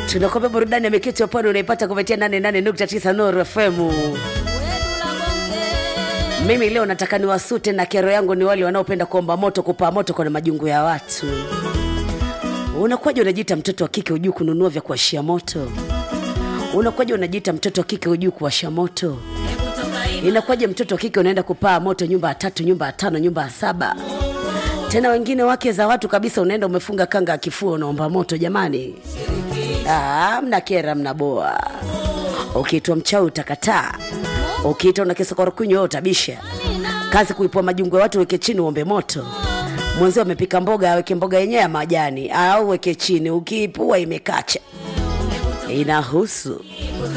tunakwambia burudani ya mikiti ya pwani unaipata kupitia 88.9 Nuru FM. Mimi leo nataka niwasute na kero yangu ni wale wanaopenda kuomba moto, kupaa moto kwenye majungu ya watu. Unakuwaje unajiita mtoto wa kike hujui kununua vya kuwashia moto? Unakuwaje unajiita mtoto wa kike hujui kuwasha moto? Inakuwaje mtoto wa kike unaenda kupaa moto nyumba ya tatu, nyumba ya tano, nyumba ya saba? Tena wengine wake za watu kabisa, unaenda umefunga kanga ya kifua unaomba moto. Jamani, ah, mna kera, mna boa. Ukiitwa mchawi utakataa, ukiitwa na kisokoro kunywa wewe utabisha. Kazi kuipua majungu ya watu, weke chini uombe moto. Mwenzio amepika mboga, aweke mboga yenyewe ya majani au weke chini, ukiipua imekacha, inahusu